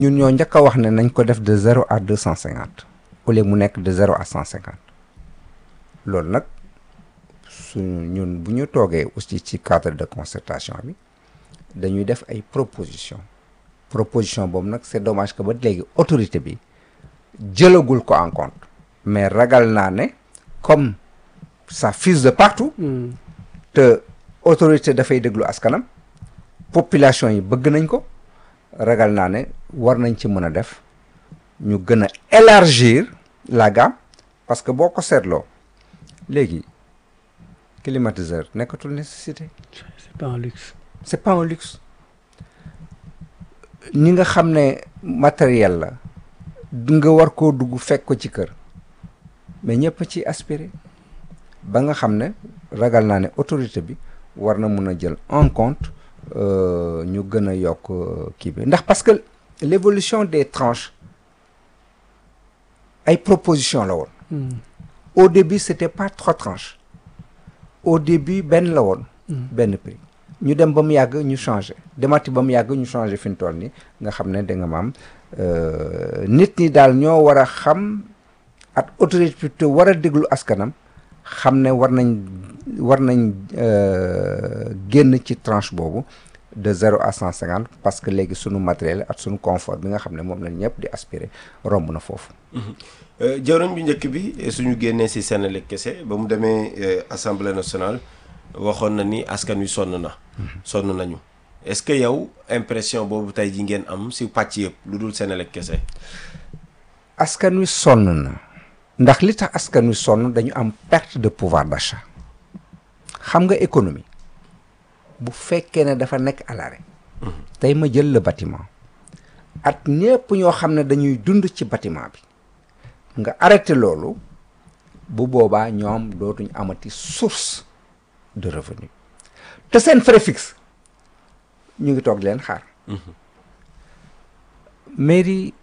ñun ñoo njëkk a wax ne nañ ko def de zéro à deux cent cinquante au lieu mu nekk de zéro à cent cinquante loolu nag suñu ñun bu ñu toogee aussi ci cadre de concertation bi dañuy def ay proposition proposition boobu nag c'est dommage que ba léegi autorité bi jëlagul ko en compte mais ragal naa ne comme ça fuse de partout te autorité dafay déglu askanam population yi bëgg nañ ko ragal naa ne war nañ ci mën a def ñu gën a élargir la gamme parce que boo ko seetloo léegi climatiseur nekkatul nécessité c'est pas un luxe c'est pas un luxe ñi nga xam ne matériel la du nga war koo dugg fekk ko ci kër mais ñëpp ci aspiré ba nga xam ne ragal naa ne autorité bi war na mun a jël en compte euh, ñu gën a yokk euh, kii bi ndax parce que l'évolution des tranches ay proposition la woon au début c'était pas trois tranches au début benn la woon benn prix ñu dem ba mu yàgg ñu changé demati ba mu yàgg ñu changé fi mu toll nii nga xam ne da nga maam euh, nit ñi daal ñoo war a xam at autorité war a déglu askanam xam ne war nañ war nañ euh, génn ci tranche boobu de zéro à cent cinquante parce que léegi sunu matériel ak sunu confort bi nga xam ne moom lañ ñëpp di aspirer romb na foofu. jawriñ bu njëkk bi suñu génnee si Senelec kese ba mu demee euh, assemblée nationale waxoon na ni askan wi sonn na. sonn nañu est-ce que yow impression boobu tey ji ngeen am si pàcc yëpp lu dul Senelec kese. askan wi sonn na ndax li tax askan wi sonn dañu am perte de pouvoir d'achat xam nga économie bu fekkee ne dafa nekk à l'arrêt tey ma jël le bâtiment at ñépp ñoo xam ne dañuy dund ci bâtiment bi nga arrêté loolu bu boobaa ñoom dootuñ amati source de revenu te seen frais fixe ñu ngi toog di leen xaar mairie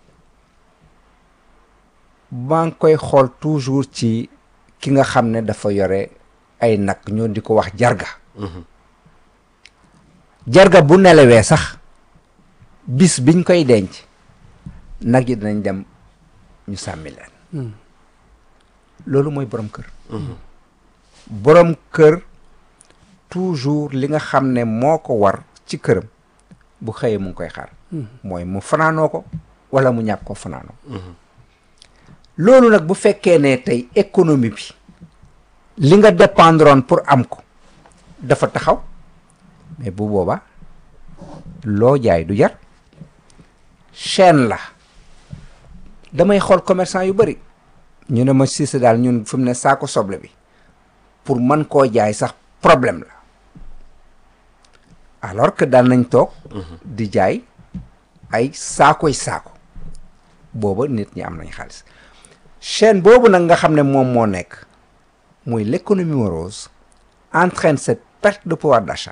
maa ngi koy xool toujours ci ki nga xam ne dafa yore ay nag ñoo di ko wax jarga jarga bu nelawee sax bis biñ koy denc nag yi dinañ dem ñu sàmmi leen loolu mooy borom kër borom kër toujours li nga xam ne moo ko war ci këram bu xëyee mu ngi koy xaar mooy mu fanaanoo ko wala mu ñàkk ko fanaanoo loolu nag bu fekkee ne tey économie bi li nga dépendroon pour am ko dafa taxaw mais bu boobaa loo jaay du jar chaîne la damay xool commerçant yu bari ñu ne ma Cissé daal ñun fi mu ne saako soble bi pour mën koo jaay sax problème la alors que daan nañ toog di jaay ay saakoy saako booba nit ñi am nañ xaalis chaîne boobu nag nga xam ne moom moo nekk muy l'économie morose entraîne cette perte de pouvoir d'achat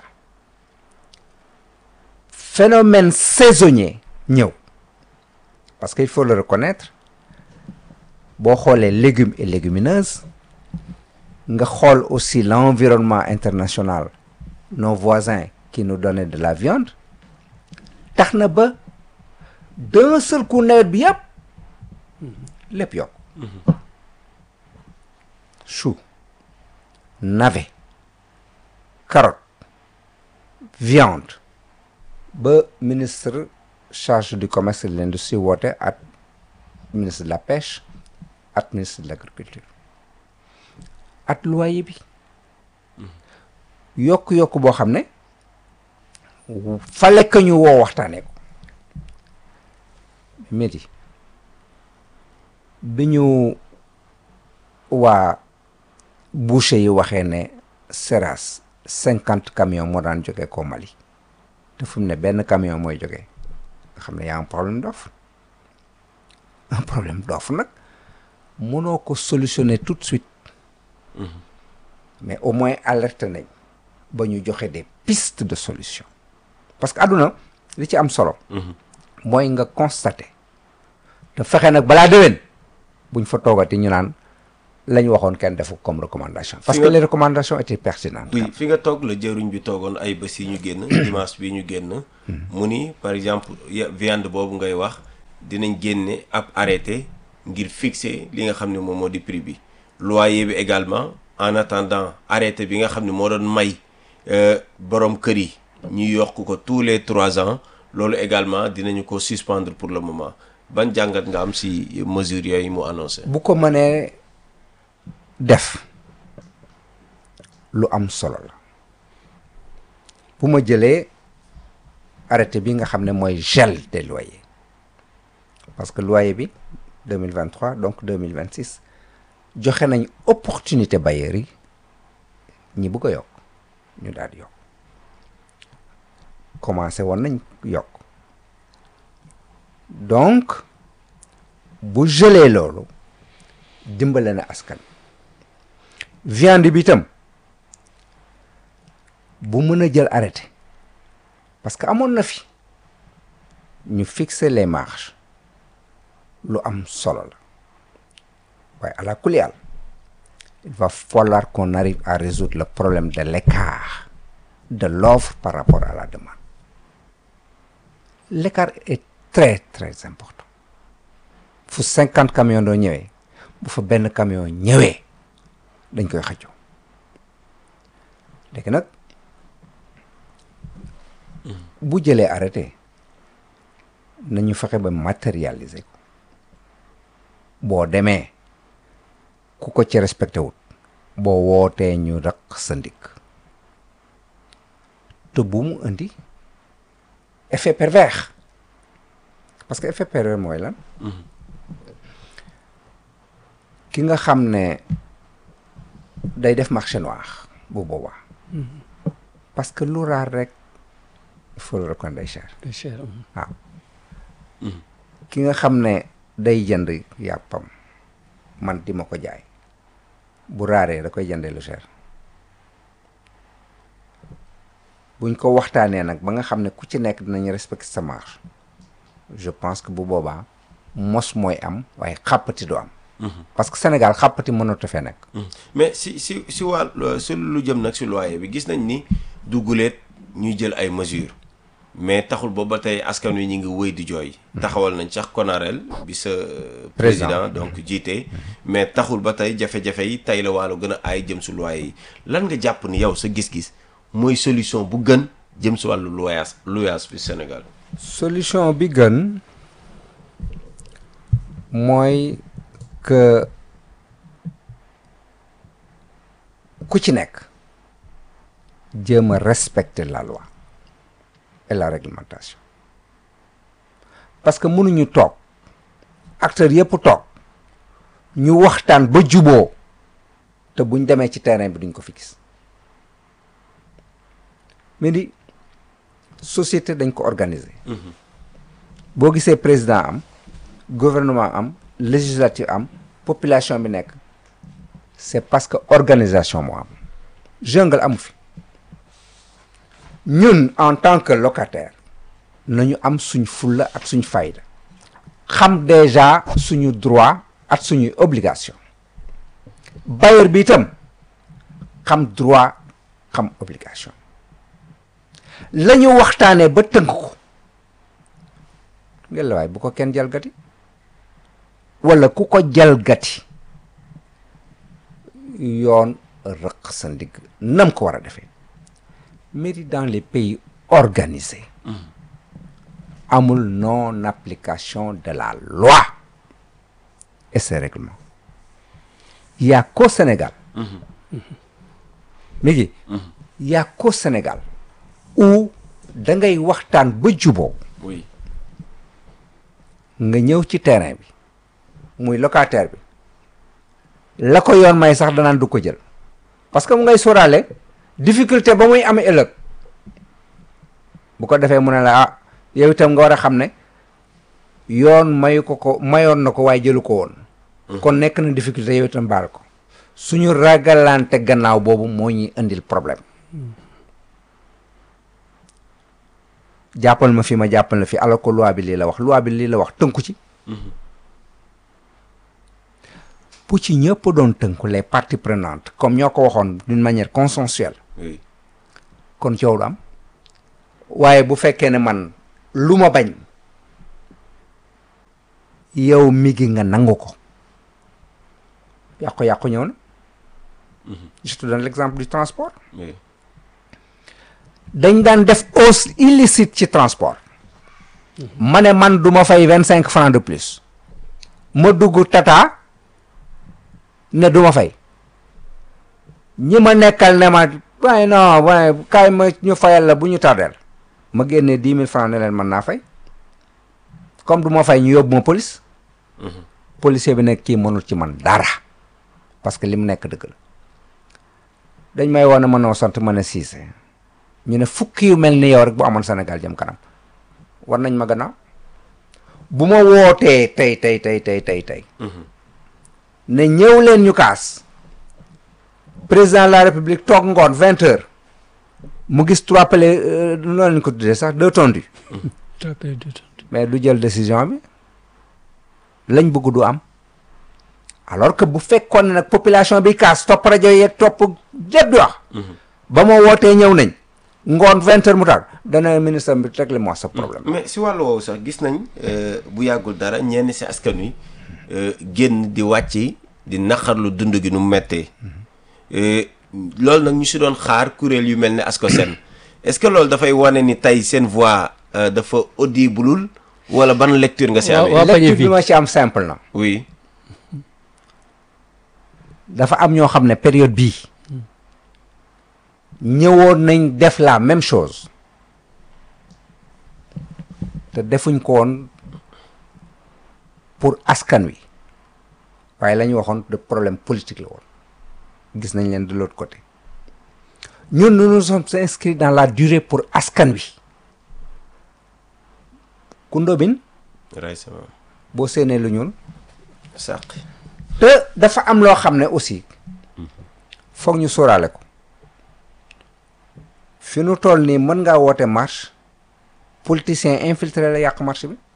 phénomène saisonnier ñëw parce qu'il faut le reconnaître boo xoolee légumes et légumineuses nga xool aussi l'environnement international nos voisins qui nous donnaient de la viande tax na ba d'un seul coup nawet bi yàpp lépp yokk chou navet carotte viande ba ministre chargé du commerce et de l'industrie woote ak ministre de la pêche ak ministre de l'agriculture at loyer bi yokk-yokk boo xam ne fale que ñu woo waxtaanee ko métti bi ñu waa boucher yi waxee ne Seras cinquante camions moo daan jógee ko Mali te fu mu ne benn camion mooy jógee nga xam ne yaa un problème d'offre un problème d'offre nag mënoo ko solutionner tout de suite mais au moins alerte nañ ba ñu joxe des pistes de solution parce que àdduna li ci am solo mooy nga constater te fexe nag balaa déwén buñ fa toogati ñu naan la ñu waxoon kenn defu comme recommandation parce Fi que nga- les recommandations étaient pertinentes oui fi nga toog la jëruñ bi toogoon ay bés yi ñu génn dimanche bi ñu génn mu ni par exemple ya- viande boobu ngay wax dinañ génne ab arrêté ngir fixer li nga xam ne moom moo di prix bi loyer bi également en attendant arrêté bi nga xam ne moo doon may borom kër yi ñu yokk ko tous les trois ans loolu également dinañu ko suspendre pour le moment ban jàngat nga am si mesures yooyu mu annoncé. bu ko mënee def lu am solo la bu ma jëlee arrêté bi nga xam ne mooy gel des loyers parce que loyer bi 2023 donc 2026 joxe nañ opportunité bailleurs yi ñi bëgg a yokk ñu daal di yokk commencé woon nañ yokk donc bu gelee loolu dimbale na askan viande bi itam bu mën a jël arrêté parce que amoon na fi ñu fixer les marges lu am solo la waaye à la kuliyal il va falloir qu'on arrive à résoudre le problème de l'écart de l'offre par rapport à la demande l'écart est très très important fu cinquante camions doo ñëwee bu fa benn camion ñëwee dañ koy xëccoo léegi nag bu jëlee arrêté nañu fexe ba matérialiser ko boo demee ku ko ci respecté wut boo wootee ñu raq sa ndigg te bu mu indi effet pervers parce que effet pervers mooy lan ki nga xam ne day def marché noir bu boobaa parce que lu raar rek il faut le reconnaître day cher day cher waaw ki nga xam ne day jënd yàppam man di ma ko jaay bu raaree da koy jëndee lu cher buñ ko waxtaanee nag ba nga xam ne ku ci nekk dinañ respecter sa marge je pense que bu boobaa mos mooy am waaye xàppati du am parce que Sénégal xàppati mënatu fee nekk mais si si si wàll si lu jëm nag si loyer bi gis nañ ni du guleet ñuy jël ay mesures mais taxul booba tey askan wi ñu ngi wëy di jooy. taxawal nañ sax konareel bi sa. président donc jiite. mais taxul ba tey jafe-jafe yi tey la waalo gën a aay jëm si loyer yi lan nga jàpp ni yow sa gis-gis mooy solution bu gën jëm si wàllu loyaas loyaas bi Sénégal. solution bi gën mooy que ku ci nekk jéem a respecter la loi. et la réglementation parce que mënuñu toog acteurs yëpp toog ñu waxtaan ba juboo te buñ demee ci terrain bi duñ ko fi gis mais di société dañ ko organiser boo gisee président am gouvernement am législative am population bi nekk c'est parce que organisation moo am jungle amu fi ñun en tant que locataire nañu am suñ fulla ak suñ fayda xam déjà suñu droit ak suñuy obligation bailleur bi itam xam droit xam obligation la ñu waxtaanee ba tënk ko ngeen la waay bu ko kenn jalgati walla ku ko jalgati yoon rëq sa ndigg nam ko war a defee mais dans les pays organisés amul non application de la loi et ses règlements il y a qu'au Sénégal mi ngi il y a qu'au Sénégal où da ngay waxtaan ba juboo oui nga ñëw ci terrain bi muy locataire bi la ko yoon may sax danaan du ko jël parce que mu ngay sóoraale difficulté ba muy amee ëllëg bu ko defee mu ne la ah yow itam nga war a xam ne yoon mayu ko ko mayoon na ko waaye jëlu ko woon kon nekk na difficulté yow itam baal ko suñu ragalante gannaaw boobu moo ñuy indil problème jàppal ma fi ma jàppal la fi alors que loi bi lii la wax loi bi lii la wax tënku ci bu ci ñëpp doon tënku les parties prenantes comme ñoo ko waxoon d'une manière consensuelle oui kon coow du am waaye bu fekkee ne man lu ma bañ yow mi gi nga nangu ko yàqu-yàqu ñëw na je te donne l'exemple du transport oui dañ daan def hausse illicite ci transport ma ne man du ma fay vingt cinq francs de plus ma dugg tata ne du ma fay ñi ma nekkal ne ma waaye non waaye kaay ma ñu fayal la bu ñu tardeel ma génnee dix mille francs ne leen mën naa fay comme du ma fay ñu yóbbu ma police policier bi nekk kii mënul ci man dara parce que li mu nekk dëgg la dañ may woon ne ma noo sant ma ne siise ñu ne fukki yu mel ni yow rek bu amoon Sénégal jëm kanam war nañ ma gannaaw bu ma wootee tey tey tey tey tey tey ne ñëw leen ñu kaas président de la république toog ngoon vingt heures mu gis trois pele noonu lañ ko tuddee sax deux tondus mais du jël décision bi lañ bëgg du am alors que bu fekkoon ne nag population bi kaas topp rajo yeeg topp jët di wax ba ma wootee ñëw nañ ngoon vingt heures mu taal dana ministre bi réglé moi sa problème mais si wàllu woowu sax gis nañ euh, bu yàggul dara ñenn si askan wi euh, génn di wàcc di naqarlu dund gi nu mu méttee Euh, loolu nag ñu si doon xaar kuréel yu mel ne ASCOSEN est-ce que loolu dafay wane ni tey seen voix euh, dafa audible wala ban lecture nga si Waaw, amee. waaw. pañe lecture bi. bi ma ci am simple na oui dafa am ñoo xam ne période bii ñëwoon nañ def la même chose te defuñ ko woon pour askan wi waaye la ñu waxoon de problème politique la woon gis nañ leen de l'autre côté ñun nous nous sommes inscrits dans la durée pour askan wi kundóobin ray sama boo séenee lu ñuul sàq te dafa am loo xam ne aussi foog ñu sóoraale ko fi nu toll nii mën ngaa woote marche politicien infiltré la yàq marche bi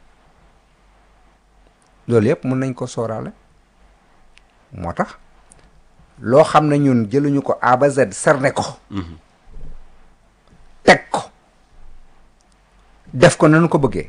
loolu yëpp mën nañ ko sóoraale moo tax loo xam ne ñun jëluñu ko A ba Z cerné ko teg ko def ko nañu ko bëggee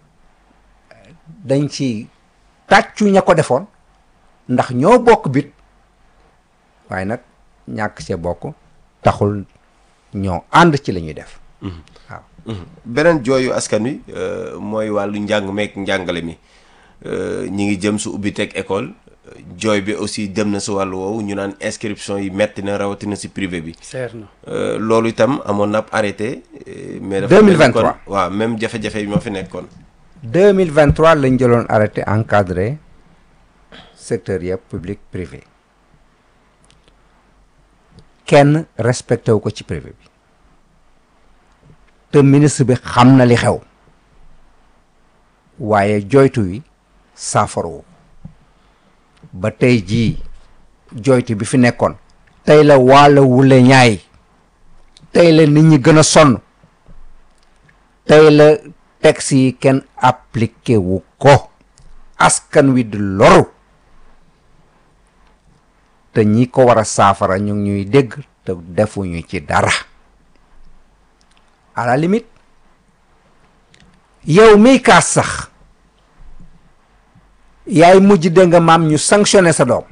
dañ ci tàccu ña ko defoon ndax ñoo bokk bit waaye nag ñàkk see bokk taxul ñoo ànd ci la ñuy def waaw beneen jooyu askan wi euh, mooy wàllu njàng meek njàngale mi euh, ñi ngi jëm su ubbi teg école euh, jooy bi aussi dem na si wàllu woowu ñu naan inscription yi metti na rawatina si privé bi seer na Euh, loolu itam amoon na ab arrêté euh, mais dafa 2023. mel ni kon- waaw même jafe-jafe yi moo fi nekkoon 2023 lañ jëloon arrêté encadré secteur yëpp public privé kenn respecté wu ko ci privé bi te ministre bi xam na li xew waaye joytu wi saafarawu ba tey jii joytu bi fi nekkoon tey la waala wule ñaay tey la nit ñi gën a sonn tey la texte yi kenn appliqué wu ko askan wi di loru te ñi ko war a saafara ñu ngi ñuy dégg te defuñu ci dara à la limite yow miy kaas sax yaay mujj dégg nga maam ñu sanctionné sa doom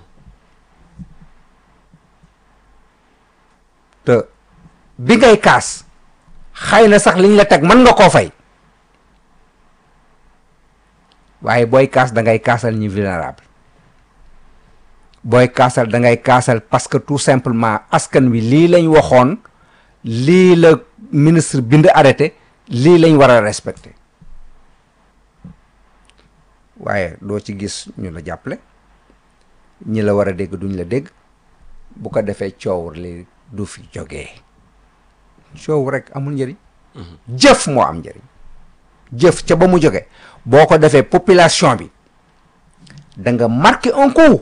te bi ngay kaas xëy na sax liñ la teg mën nga koo fay waaye booy kaas da ngay kaasal ñi vulnérable booy kaasal da ngay kaasal parce que tout simplement askan wi lii lañ waxoon lii la ministre bind arrêté lii lañ war a respecté waaye doo ci gis ñu la jàppale ñi la war a dégg duñ la dégg bu ko defee coow li du fi jógee coow rek amul njëriñ jëf moo am njëriñ jëf ca ba mu jóge boo ko defee population bi da nga marqué un coup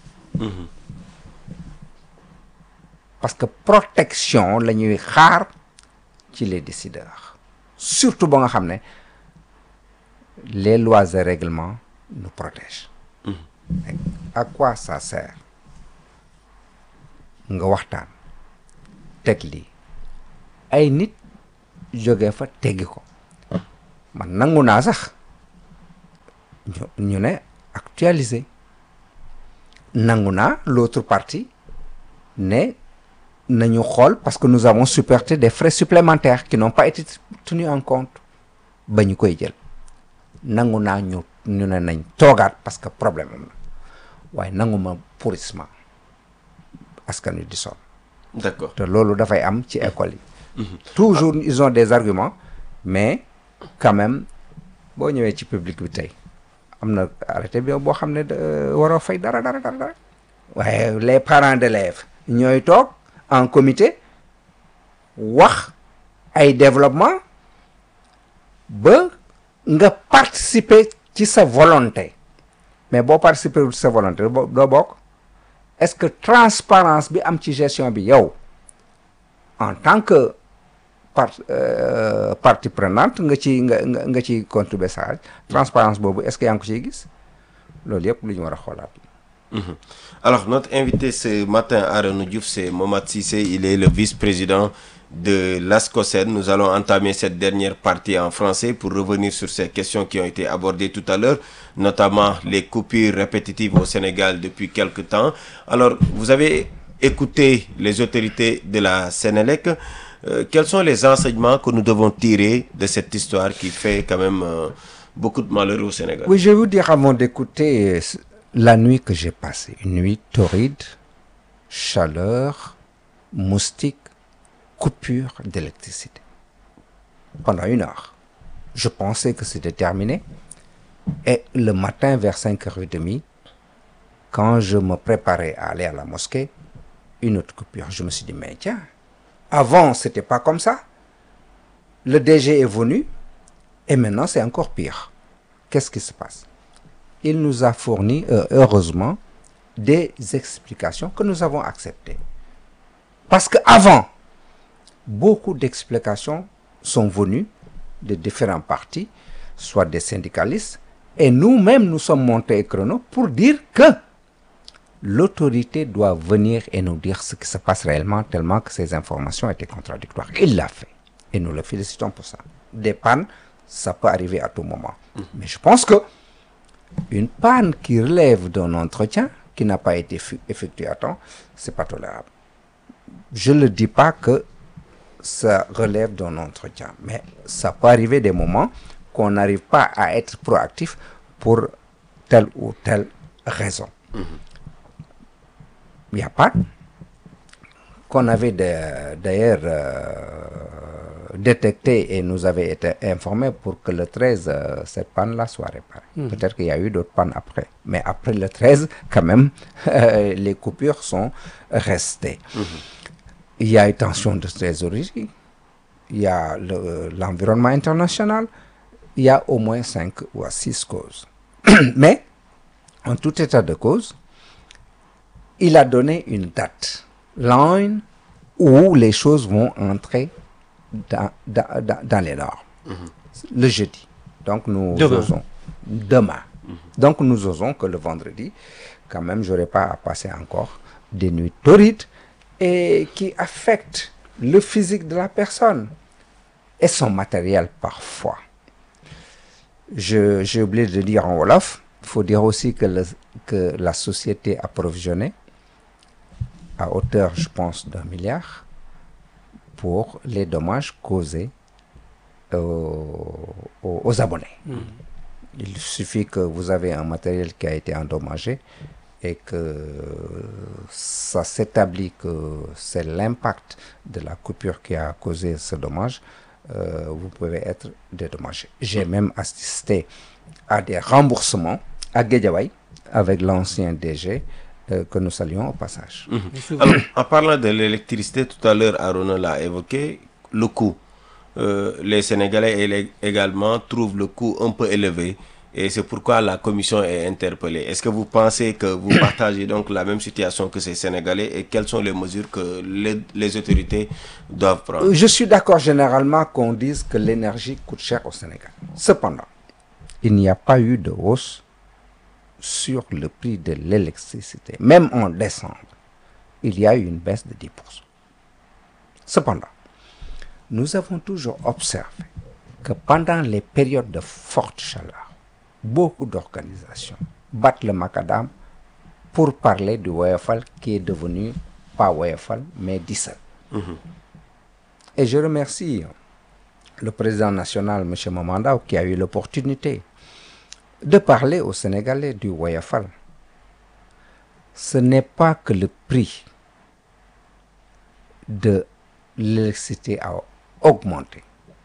parce que protection la ñuy xaar ci les décideurs surtout ba nga xam ne les lois et règlements nous protègent Mais à quoi ça sert nga waxtaan teg lii ay nit jóge fa teggi ko man nangu naa sax ñu ñu ne actualiser nangu naa l'autre partie ne nañu xool parce que nous avons supporté des frais supplémentaires qui n'ont pas été tenus en compte ba ñu koy jël nangu naa ñu ñu ne nañ toogaat parce que problème am na waaye nangu ma pourrissement askan wi di sonn d'accord te loolu dafay am ci école yi toujours ils ont des arguments mais quand même boo ñëwee ci public bi tey am na arrêté bi boo xam ne da- waroo fay dara dara dara dara waaye les parents d'élèves ñooy toog en comité wax ay développement ba nga participer ci sa volonté mais boo participer ci sa volonté doo doo bokk est-ce que transparence bi am ci gestion bi yow en tant que part euh, partie prenante nga ci nga nga nga ci contribuer sa transparence boobu est-ce que yaa ngi ko ciy gis loolu yëpp lu ñu war a xoolaat Mhm. Alors, notre invité ce matin, Aaron Diouf, c'est Momad Sissé. Il est le vice-président de l'ASCOSEN. Nous allons entamer cette dernière partie en français pour revenir sur ces questions qui ont été abordées tout à l'heure, notamment les coupures répétitives au Sénégal depuis quelque temps. Alors, vous avez écouté les autorités de la Sénélec. Euh, quels sont les enseignements que nous devons tirer de cette histoire qui fait quand même euh, beaucoup de malheur au Sénégal Oui, je vais vous dire avant d'écouter euh, la nuit que j'ai passée. Une nuit torride, chaleur, moustiques, coupure d'électricité. Pendant une heure. Je pensais que c'était terminé. Et le matin, vers 5h30, quand je me préparais à aller à la mosquée, une autre coupure. Je me suis dit, mais tiens, avant, c'était pas comme ça. Le DG est venu et maintenant, c'est encore pire. Qu'est-ce qui se passe Il nous a fourni, euh, heureusement, des explications que nous avons acceptées. Parce qu'avant, beaucoup d'explications sont venues de différents partis, soit des syndicalistes, et nous-mêmes, nous sommes montés au chrono pour dire que l'autorité doit venir et nous dire ce qui se passe réellement, tellement que ces informations étaient contradictoires. Il l'a fait. Et nous le félicitons pour ça. Des pannes, ça peut arriver à tout moment. Mais je pense que une panne qui relève d'un entretien qui n'a pas été fu- effectué à temps, c'est pas tolérable. Je ne dis pas que ça relève d'un entretien, mais ça peut arriver des moments qu'on n'arrive pas à être proactif pour telle ou telle raison. Il n'y a pas qu'on avait de- d'ailleurs euh, détecté et nous avait été informé pour que le 13, euh, cette panne-là soit réparée. Peut-être qu'il y a eu d'autres pannes après. Mais après le 13, quand même, euh, les coupures sont restées. Il y a une tension de trésorerie, il y a le- l'environnement international, il y a au moins cinq ou six causes. Mais, en tout état de cause, il a donné une date, line, où les choses vont entrer dans, dans, dans- dans les normes. Le jeudi. Donc nous Demain. osons. Demain. Donc nous osons que le vendredi, quand même, j'aurai pas à passer encore des nuits torrides et qui affectent le physique de la personne et son matériel parfois. Je- J'ai oublié de dire en Wolof, il faut dire aussi que, le- que la société approvisionnée à hauteur, je pense, d'un milliard pour les dommages causés aux, aux- aux abonnés. Il suffit que vous avez un matériel qui a été endommagé et que ça s'établit que c'est l'impact de la coupure qui a causé ce dommage, euh, vous pouvez être dédommagé. J'ai même assisté à des remboursements à Guédiawaye avec l'ancien DG euh, que nous saluons au passage. Alors, en parlant de l'électricité, tout à l'heure, Arona l'a évoqué, le coût. Euh, les Sénégalais élé- également trouvent le coût un peu élevé et c'est pourquoi la commission est interpellée. Est-ce que vous pensez que vous partagez donc la même situation que ces Sénégalais et quelles sont les mesures que les, les autorités doivent prendre Euh, Je suis d'accord généralement qu'on dise que l'énergie coûte cher au Sénégal. Cependant, il n'y a pas eu de hausse sur le prix de l'électricité. Même en décembre, il y a eu une baisse de 10%. Cependant, nous avons toujours observé que pendant les périodes de forte chaleur, beaucoup d'organisations battent le macadam pour parler du Woyofal qui est devenu pas Woyofal mais Dissal. Et je remercie le président national, M. Mamandao, qui a eu l'opportunité de parler aux Sénégalais du Woyofal. Ce n'est pas que le prix de l'électricité a augmenté.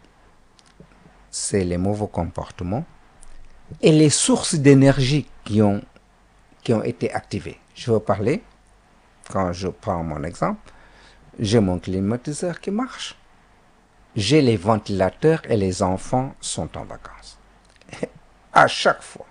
C'est les mauvais comportements et les sources d'énergie qui ont, qui ont été activées. Je veux parler, quand je prends mon exemple, j'ai mon climatiseur qui marche. J'ai les ventilateurs et les enfants sont en vacances. à chaque fois,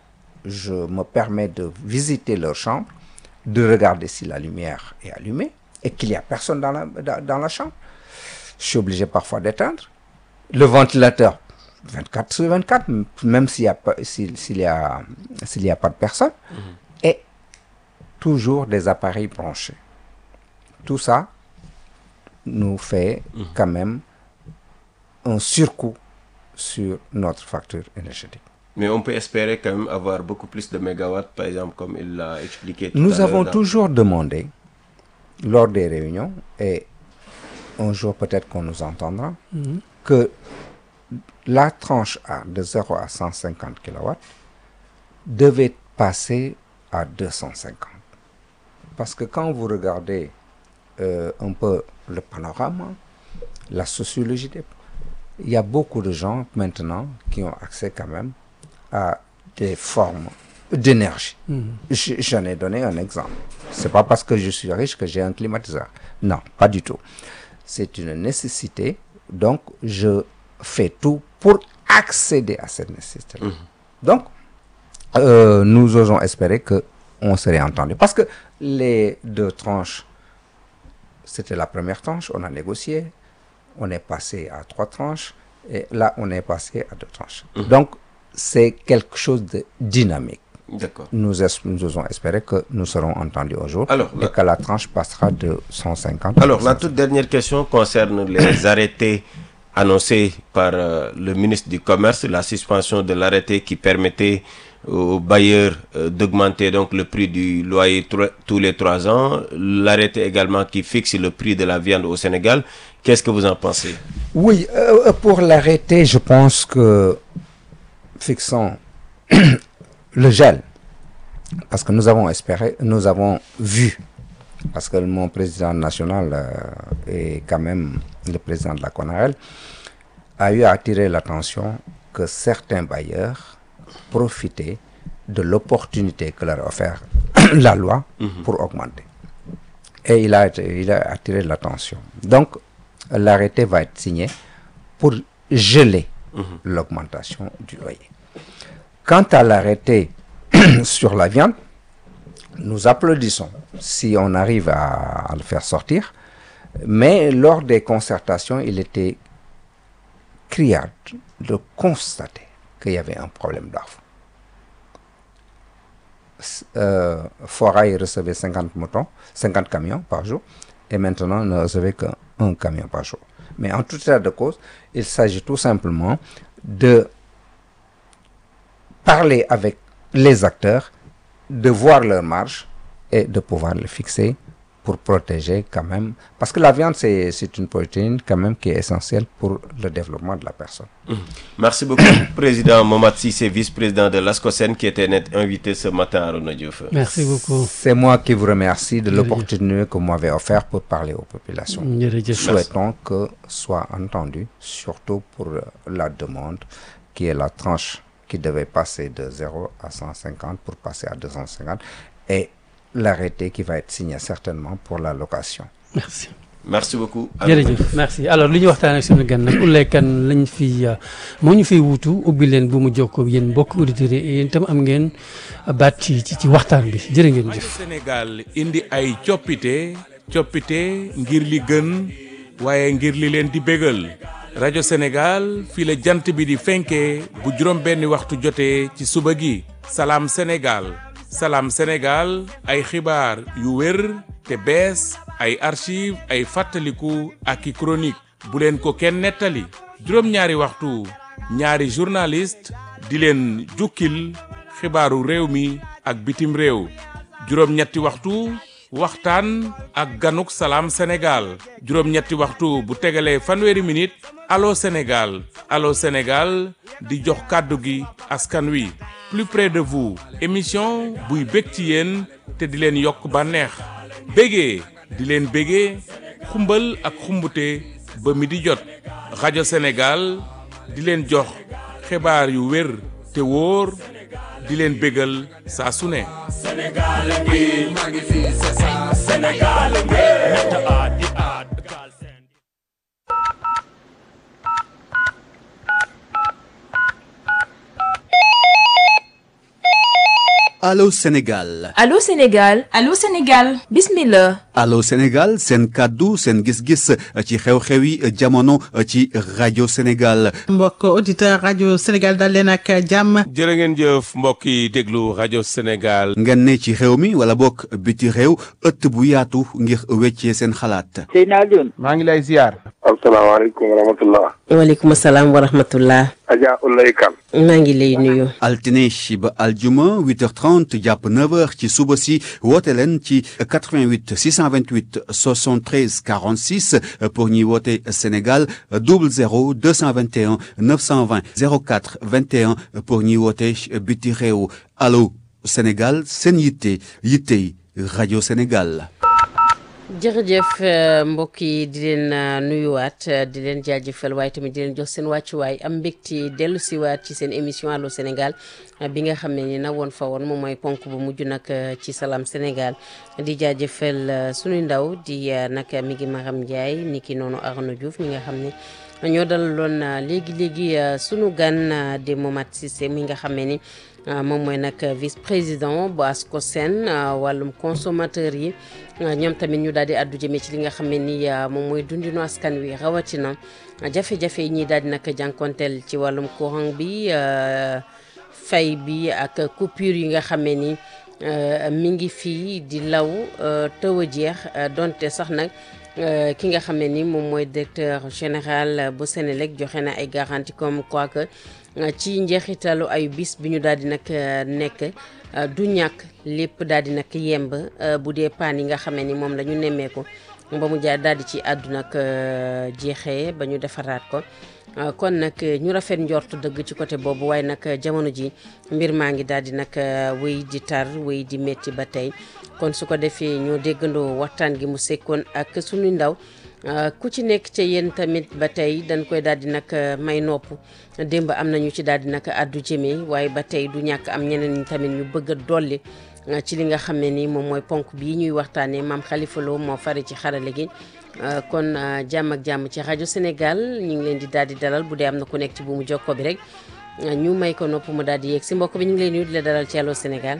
je me permets de visiter leur chambre, de regarder si la lumière est allumée et qu'il n'y a personne dans la, dans, dans la chambre. Je suis obligé parfois d'éteindre. Le ventilateur, 24 sur 24, même s'il n'y a, pas- s'il, s'il y a, s'il y a pas de personne, et toujours des appareils branchés. Tout ça nous fait quand même un surcoût sur notre facture énergétique. Mais on peut espérer quand même avoir beaucoup plus de mégawatts, par exemple, comme il l'a expliqué. tout à Nous l'heure avons dans- toujours demandé, lors des réunions, et un jour peut-être qu'on nous entendra, que la tranche A de 0 à 150 kW devait passer à 250. Parce que quand vous regardez euh, un peu le panorama, la sociologie, des- il y a beaucoup de gens maintenant qui ont accès quand même à des formes d'énergie. Je- J'en ai donné un exemple. C'est pas parce que je suis riche que j'ai un climatiseur. Non, pas du tout. C'est une nécessité. Donc, je fais tout pour accéder à cette nécessité. Donc, euh, nous osons espérer que on serait entendu. Parce que les deux tranches, c'était la première tranche, on a négocié, on est passé à trois tranches, et là, on est passé à deux tranches. Donc, c'est quelque chose de dynamique. D'accord. Nous, es- nous osons espérer que nous serons entendus un jour Alors, et la- que la tranche passera de 150 Alors, la toute dernière question concerne les arrêtés annoncés par euh, le ministre du Commerce, la suspension de l'arrêté qui permettait aux bailleurs euh, d'augmenter donc le prix du loyer tro- tous les trois ans, l'arrêté également qui fixe le prix de la viande au Sénégal. Qu'est-ce que vous en pensez Oui, euh, pour l'arrêter, je pense que fixons le gel, parce que nous avons espéré, nous avons vu, parce que mon président national euh, est quand même le président de la CONAREL, a eu à attirer l'attention que certains bailleurs profitaient de l'opportunité que leur a offert la loi pour augmenter. Et il a, été- il a attiré l'attention. Donc, l'arrêté va être signé pour geler l'augmentation du loyer. Quant à l'arrêté sur la viande, nous applaudissons si on arrive à, à le faire sortir, mais lors des concertations, il était criard de constater qu'il y avait un problème d'offre. S- Euh, Forail recevait 50 moutons, 50 camions par jour, et maintenant ne recevait qu'un camion par jour. Mais en tout état de cause, il s'agit tout simplement de parler avec les acteurs, de voir leur marge et de pouvoir le fixer pour protéger quand même. Parce que la viande, c'est c'est une protéine quand même qui est essentielle pour le développement de la personne. Merci beaucoup, Président Momad Sissé, vice-président de l'ASCOSEN, qui était notre invité ce matin à Renaud Diouf. merci beaucoup C'est moi qui vous remercie de Jërëjëf. l'opportunité que vous m'avez offert pour parler aux populations. jërëjëf Souhaitons que soit entendu, surtout pour euh, la demande qui est la tranche qui devait passer de 0 à 150 pour passer à 250 et l'arrêté qui va être signé certainement pour la location. merci Merci beaucoup. jërëjëf merci alors li ñu waxtaan ak suñu gan nag Oulaye Kane lañ fi euh, moo ñu fiy wuutu ubbi leen bu mu jokkoo ak yéen mbokk auditeurs yi yéen itam am ngeen baat ci ci ci waxtaan bi jërë ngeen rajo jëf. Sénégal indi ay coppite coppite ngir li gën waaye ngir li leen di bégal rajo Sénégal fii la jant bi di fenkee bu juróom benni waxtu jotee ci suba gi salaam Sénégal salaam Sénégal ay xibaar yu wér te bees ay archive ay fàttaliku ak i chronique bu leen ko kenn nettali juróom-ñaari waxtu ñaari journaliste di leen jukkil xibaaru réew mi ak bitim réew juróom-ñetti waxtu waxtaan ak ganuk salaam Sénégal juróom-ñetti waxtu bu tegalee fanweeri minute allo Sénégal allo Sénégal di jox kàddu gi askan wi plus près de vous émission buy bég ci yéen te di leen yokk bànneex bégee di leen bégee xumbal ak xumbute ba mi di jot rajo Sénégal di leen jox xibaar yu wér te wóor di leen bégal saa su ne Allô Sénégal Allô Sénégal Allô Sénégal bismillah Allô Sénégal seen kàddu seen gis-gis ci xew-xewi jamono ci rajo Sénégal mbokk auditeur rajo Sénégal dal leen ak jàmm jërë ngeen jëf mbokk yi déglu rajo Sénégal. ngeen ne ci xew mi wala bokk biti réew ëtt bu yaatu ngir weccee seen xalaat Seydina Alioune maa ngi lay ziar. asalaamaaleykum wa rahmatullah waaleykum salaam wa rahmatullah Adja Ulay Kan maa ngi lay nuyu altine ba aljuma 8h30 jàpp 9h ci suba si woote leen ci 88 628 73 46 pour ñuy woote Sénégal 00 221 920 04 21 pour ñuy woote biti réew allo Sénégal seen yitte yittey rajo Sénégal. jërëjëf mbokk yi di leen nuyuwaat di leen jaajëfal waaye tamit di leen jox seen wàccuwaay am mbégte dellu siwaat ci seen émission allo Sénégal bi nga xam ne ni na woon fa woon moom mooy ponk bu mujj nag ci Salam Sénégal di jaajëfal suñu ndaw di nag mi ngi Maram Ndiaye ni ki noonu Arnaud Diouf mi nga xam ne ñoo dalaloon léegi léegi sunu gan di Momat Cissé mi nga xam ne ni moom mooy nag vice président bu ASCOSEN wàllum consommateur yi ñoom tamit ñu daal di àddu jëmee ci li nga xam ne ni moom mooy dundinu askan wi rawatina jafe-jafe yi ñuy daal di nag jànkonteel ci wàllum courant bi fay bi ak coupure yi nga xam ne ni mi ngi fii di law tëw a jeex donte sax nag ki nga xam ne ni moom mooy directeur général bu Sénélec joxe na ay garantie comme quoi que ci njeexitalu ay bis bi ñu daal di nag nekk du ñàkk lépp daal di nag yemb bu dee paan yi nga xam ne ni moom la ñu nemmeeku ba mu jaar daal di ci àddu nag jeexee ba ñu defaraat ko kon nag ñu rafet njort dëgg ci côté boobu waaye nag jamono ji mbir maa ngi daal di nag wéy di tar wéy di métti ba tey kon su ko defee ñoo déggandoo waxtaan gi mu sekkoon ak suñu ndaw ku ci nekk ca yéen tamit ba tey dañ koy daal di nag may nopp démb am nañu ci daal di nag àddu jëmee waaye ba tey du ñàkk am ñeneen ñi tamit ñu bëgg a dolli ci li nga xam ne ni moom mooy ponk bii ñuy waxtaanee maam Khalifa Lo moo fari ci xarale gi kon jàmm ak jàmm ci rajo Sénégal ñu ngi leen di daal di dalal bu dee am na ku nekk ci bu mu jokko bi rek ñu may ko nopp mu daal di yéeg si mbokk bi ñu ngi leen nuyu di la dalal ci Allô Sénégal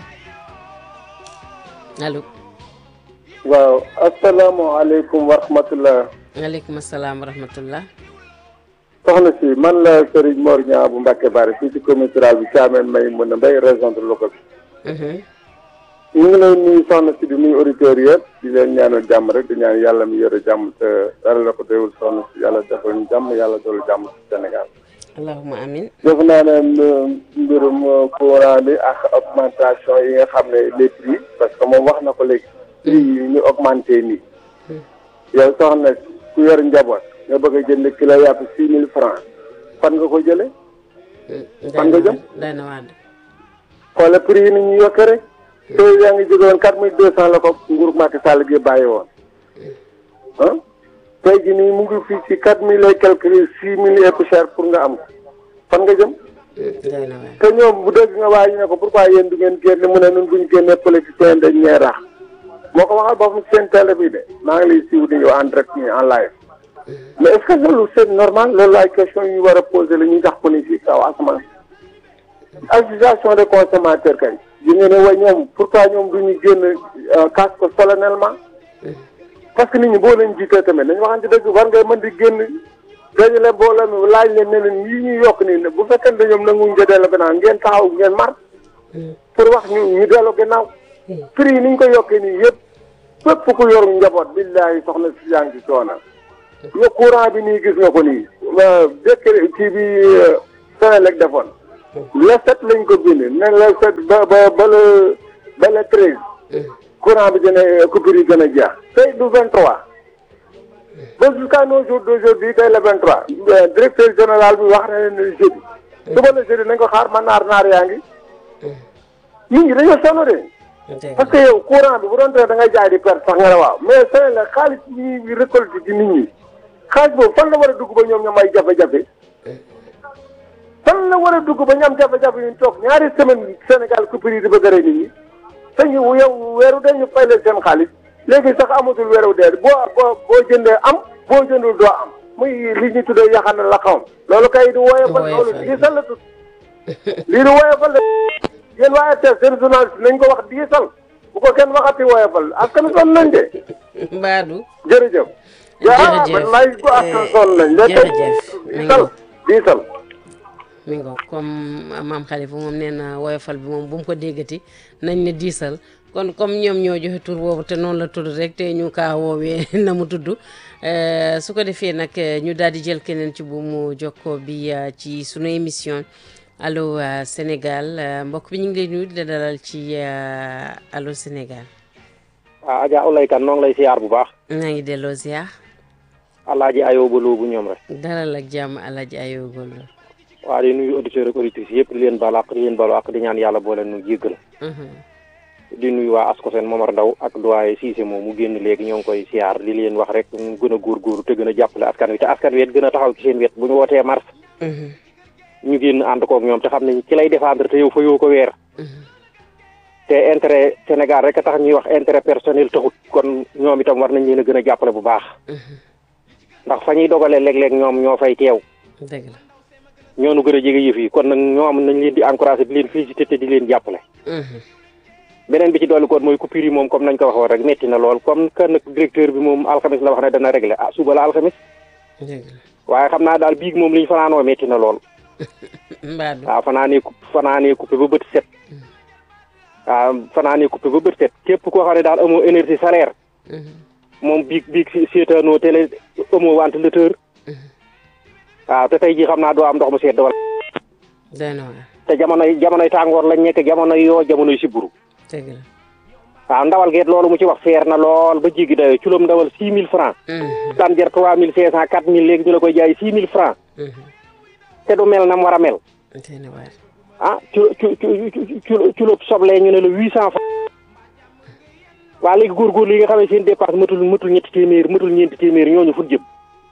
allo. waaw asalaamaaleykum wa rahmatullah waaleykum salaam wa rahmatullah soxna si man la Serigne Mor Niang bu Mbacke Bari fii ci commune rurale bi Thiamène may mën a mbay région de Louga bi ñu ngi lay nuyu soxna si di nuyu auditeurs yëpp di leen ñaanal jàmm rek di ñaan yàlla mi yore jàmm te dara la ko déwul soxna si yàlla defal ñu jàmm yàlla doolu jàmm ci Sénégal allahuma amin def naa ne mbirum courant bi ak augmentation yi nga xam ne les prix parce que moom wax na ko léegi prix yi ñu augmenté nii yow soxna ku yor njaboot nga bëgg a jënd kilo yàpp six mille francs fan nga ko jële fan nga jëm day na waat xoole prix yi ni ñu yokke rek te yaa ngi jóge woon quatre mille deux cent la ko nguur Macky Sall gi bàyyi woon ah tey ji nii mu ngi fii ci quatre mille et quelque six mille et poussière pour nga am ko fan nga jëm day na waat te ñoom bu dégg nga waa ñu ne ko pourquoi yéen du ngeen génne mu ne nun bu ñu génnee politicien dañ ñee rax moo ko waxal boppam ci seen télé bi de maa ngi lay siiw di ñëw en direct nii en live mais est-ce que loolu c'est normal loolu ay question yu war a poser la ñuy tax ko ni ci kaw asamaan association des consommateurs kay yi ngeen ne way ñoom pourquoi ñoom du ñu génn casse ko solennellement parce que nit ñi boo leen jiitee tamit nañu waxante dëgg war ngay mën di génn dajale mbooloo mi laaj leen ne leen yii ñuy yokk nii bu fekkee ne ñoom nanguñ nga delloo gannaaw ngeen taxaw ngeen mar pour wax ñu ñu delloo gannaaw prix yi ni ñu ko yokkee nii yëpp fépp ku yor njaboot billahi soxna si yaa ngi ci coono yo courant bi nii gis nga ko nii décret kii bi Senelec defoon le sept lañ ko bind ne le sept ba ba ba le ba le treize courant bi dina coupure yi gën a jeex tey du vingt trois ba jusqu'à nos jours d'aujourd'hui tey le vingt trois directeur général bi wax na leen jeudi suba la jeudi nañ ko xaar ma naar naar yaa ngi nit ñi dañoo sonn de parce que yow courant bi bu doon tee da ngay jaay di perte sax nga ne waaw mais sëñ la xaalis bi ñuy récolté ci nit ñi xaalis boobu fan la war a dugg ba ñoom ñoom ay jafe-jafe fan la war a dugg ba ñu am jafe-jafe yu ñu toog ñaari semaine Sénégal coupure yi di bëgg a rey nit ñi sëñ bi yow weeru dee ñu fay leen seen xaalis léegi sax amatul weeru dee boo boo boo jëndee am boo jëndul doo am muy li ñu tuddee yaxana la xawam loolu kay di woyofal loolu diisal la tut lii di woyofal la yéen waa RTS seen journaliste nañ ko wax diisal bu ko kenn waxati woyofal askan sonn nañ de Mbadou jërëjëf jërëjëf man laay ko askan sonn nañ jërëjëf diisal diisal mi ngo comme maam Khalifa moom nee na woyofal bi moom bu mu ko déggati nañ ne diisal kon comme ñoom ñoo joxe tur boobu te noonu la tudd rek te ñu kaa woowee na mu tudd su ko defee nag ñu daal di jël keneen ci bu mu jokkoo bi ci sunu émission allo Sénégal mbokk bi ñu ngi lay nuyu di la dalal ci allo Sénégal. ah Adja Oulaye Kane noo ngi lay siyaar bu baax. maa ngi delloo ziar. Alaaji Ayoba Lo bu ñoom rek. dalal ak jàmm Alaaji Ayoba Lo. waa di nuyu auditeurs ak auditrices yëpp di leen baal àq di leen baal àq di ñaan yàlla boole nu jéggal. di nuyu waa Ascosen Momar Ndaw ak doyen Cissé moom mu génn léegi ñoo ngi koy siyaar li leen wax rek ñu gën a góorgóorlu te gën a jàppale askan wi te askan wi it gën a taxaw ci seen wet bu ñu wootee mars. ñu génn ànd koog ñoom te xam ne ci lay défendre te yow fa yoo ko weer. te intérêt Sénégal rek a tax ñuy wax intérêt personnel taxut kon ñoom itam war nañ leen a gën a jàppale bu baax. ndax fa ñuy dogalee léeg-léeg ñoom ñoo fay teew. dëgg la. ñoo nu gën a jege yëf yi kon nag ñoom nañ leen di encouragé di leen félicité te di leen jàppale. beneen bi ci dolli koon mooy coupure yi moom comme nañ ko waxoon rek metti na lool comme que nag directeur bi moom alxamis la wax ne dana réglé ah suba la alxamis. waaye xam naa daal biig moom li ñu fanaanoo metti na lool. Mbadou waaw fanaanee coup fanaanee coupé ba bët set. waaw fanaanee coupé ba bët set képp koo xam ne daal amoo énergie salaire. moom biig biig si seetaanoo télé amoo ventilateur. waaw te tey jii xam naa doo am ndox mu sedd wala. te jamonoy jamonoy tàngoor lañ nekk jamonoy yoo jamonoy siburu. dëgg la. waaw ndawal geet loolu mu ci wax seer na lool ba jéggi dayoo culóom ndawal six mille francs. daan jar trois mille cinq cent quatre mille léegi ñu la koy jaay six mille francs. te du mel na mu war a mel. ah cu cu cu culóob soble ñu ne la huit cent francs. waa léegi góorgóorlu yi nga xam ne seen dépense matul matul ñetti téeméer matul ñeenti téeméer ñooñu fut jëm.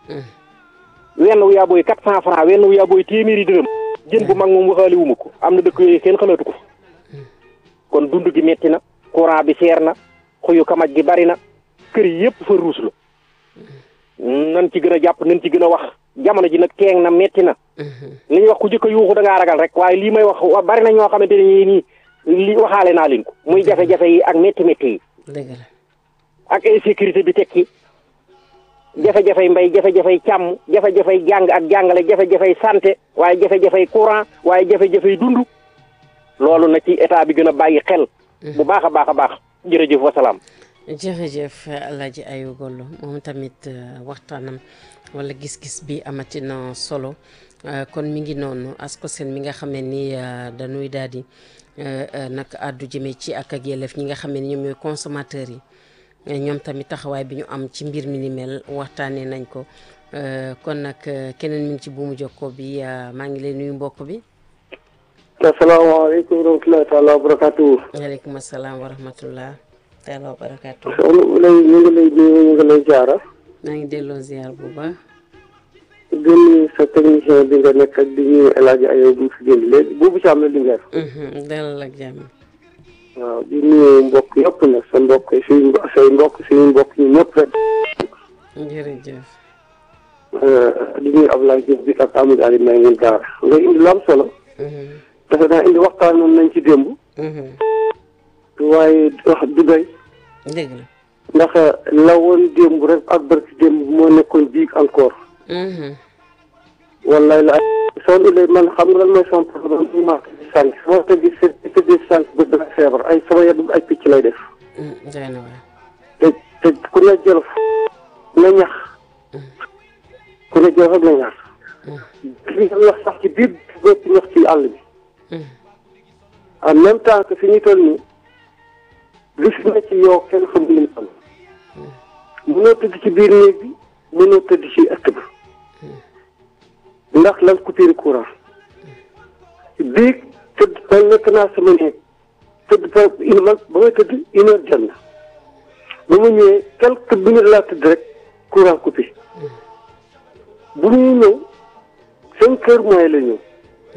wenn wu yaa booy quatre cent francs wenn wu yaa booy téeméeri dërëm. jën bu mag moom waxaale wu ma ko am na dëkk yooyu kenn xalaatu ko kon dund gi metti na courant bi seer na xuyu kamaj gi bari na kër yi yëpp fa ruus la nan ci gën a jàpp nan ci gën a wax jamono ji nag teeng na metti na li ñuy wax ku jëkk a yuuxu da ngaa ragal rek waaye lii may wax bari na ñoo xamante ne ñii nii li waxaale naa leen ko muy jafe-jafe yi ak metti metti yi dëgg la ak insécurité bi tekki jafe-jafey mbay jafe-jafey càmm jafe-jafey jàng ak jàngale jafe-jafey santé waaye jafe-jafey courant waaye jafe-jafey dund loolu na ci état bi gën a bàyyi xel bu baax a baax a baax jërëjëf wasalaam jërëjëf Alaaji Ayu Gollo moom tamit waxtaanam wala gis-gis bi amati na solo kon mi ngi noonu Ascosen mi nga xam ne ni dañuy daal di nag àddu jëmee ci ak ak yelleef ñi nga xam ne ni ñoom ñooy consommateurs yi ñoom tamit taxawaay bi ñu am ci mbir mi ni mel waxtaanee nañ ko kon nag keneen mi ngi ci buumu jokkoo bi maa ngi lay nuyu mbokk bi. asalaamaaleykum wa rahmatullahi taala wa barakatuh. waaleykum asalaam wa rahmatullah taala wa barakatuh. soxna lay ñu ngi lay nuyu ñu ngi lay jaara. maa ngi delloo ziar bu baax. di nuyu sa technicien bi nga nekk ak di nuyu El Hadj Ayow bu fi génn léegi boobu ci am na Linguère. dalal ak jàmm. waaw di nuyu mbokk yëpp nag sa mbokk suñu say mbokk suñu mbokk ñu ñëpp rek. jërëjëf. di nuyu Abdoulaye Diouf bi ak Amadou Ali may ngeen daara nga indi lu am solo. dafa naa indi waxtaan moom nañ ci démb. waaye wax du doy. dëgg la. ndax la woon démb rek ak barki démb moo nekkoon biig encore. wallaay la son ilay man xam nga lan mooy son problème mu manqué di sànq moo tax gis te di sànq ba dana feebar ay sama yaram ay picc lay def. doy na waar. te te ku ne jël na ñax ku ne jël rek na ñax. li nga wax sax ci biir bopp ñax ci àll bi en même temps que fi ñu toll nii li fi ne ci yow kenn xam li mu toll mënoo tëdd ci biir néeg bi mënoo tëdd ci ëtt bi ndax lan coupure courant biig tëdd ba nekk naa sama néeg tëdd ba une man ba may tëdd une heure jot na ba ma ñëwee quelques minutes laa tëdd rek courant coupé bu ñuy ñëw cinq heures moins la ñëw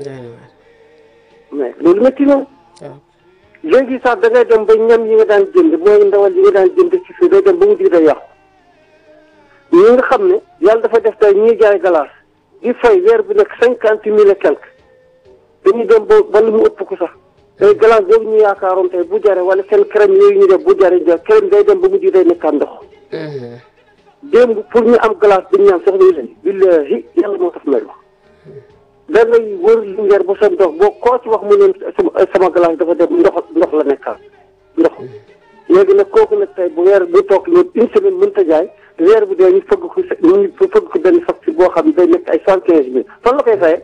mais loolu métti na léegi sax da ngay dem ba ñam yi nga daan jënd mooy ndawal yi nga daan jënd ci fii day dem ba mu dig day yàqu ñi nga xam ne yàlla dafa def tey ñuy jaay galaas di fay weer bu nekk cinquante mille et quelque dañuy dem ba ba lu mu ëpp ko sax tey galaas boobu ñu yaakaaroon tey bu jare wala seen crème yooyu ñu def bu jare ja crème day dem ba mu dig day nekkaat ndox démb pour ñu am glace bi ñu ñaan soxna yi lay billahi yàlla moo tax may wax da ngay wër lingeer ba sa ndox boo koo ci wax mu ne sama sama glace dafa dem ndox ndox la nekkaat ndox léegi nag kooku nag tey bu weer bu toog ñoom une semaine mënut a jaay weer bi dee ñu fëgg ko ñu fëgg ko benn facture boo xam ne day nekk ay cent quinze mille fan la koy fayee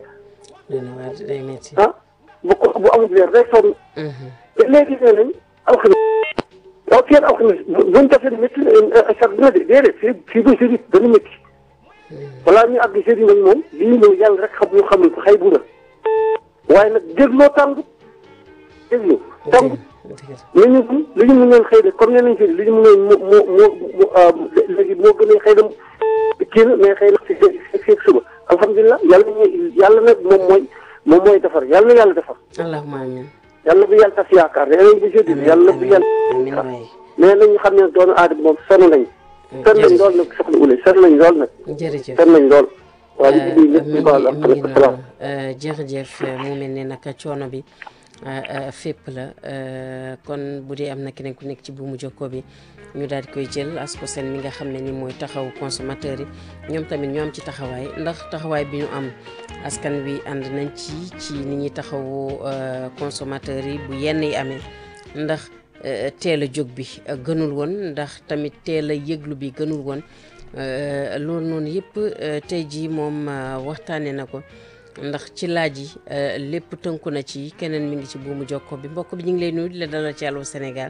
ah bu ko bu amul weer day sonn te léegi nee nañ alxames waaw fii ak alxames buñ defee métti sax dina de déedéet fii fii ba jeudi dana métti balaa ñu àgg jeudi nag moom lii ñëw yàlla rek xam ñu xamul ko xëy bu la waaye nag dégloo tàngut dégloo tàngut li ñu mun li ñu mënoon xëy de comme nee nañ fi li ñu mënoon moo moo moo léegi moo gën a xëy na kii na mais xëy na si si suba alhamdulilah yàlla ñu yàlla nag moom mooy moom mooy defar yàlla na yàlla defar. allahumma amiin. yàlla bu yàlla tas yaakaar nee nañ bu jeudi yàlla bu yàlla. mais nañu xam ne doonu aadama moom sonn nañ. sonn nañ lool nag soxna Oulé sonn nañ lool nag. jërëjëf sonn nañ lool. waaw ñu ngi mi ngi baal ak mi ngi salaam. noonu jërëjëf mu mel ne nag coono bi fépp la kon bu dee am na keneen ku nekk ci buumu jokkoo bi ñu daal di koy jël asko seen mi nga xam ne ni mooy taxaw consommateur yi ñoom tamit ñu am ci taxawaay ndax taxawaay bi ñu am askan wi ànd nañ ci ci ni ñuy taxawu consommateur yi bu yenn yi amee ndax teel a jóg bi gënul woon ndax tamit teel a yëglu bi gënul woon loolu noonu yëpp tey jii moom waxtaanee na ko ndax ci laaj yi lépp tënku na ci keneen mi ngi ci buumu jokko bi mbokk bi ñu ngi lay nuyu di la dalal ci Allô Sénégal.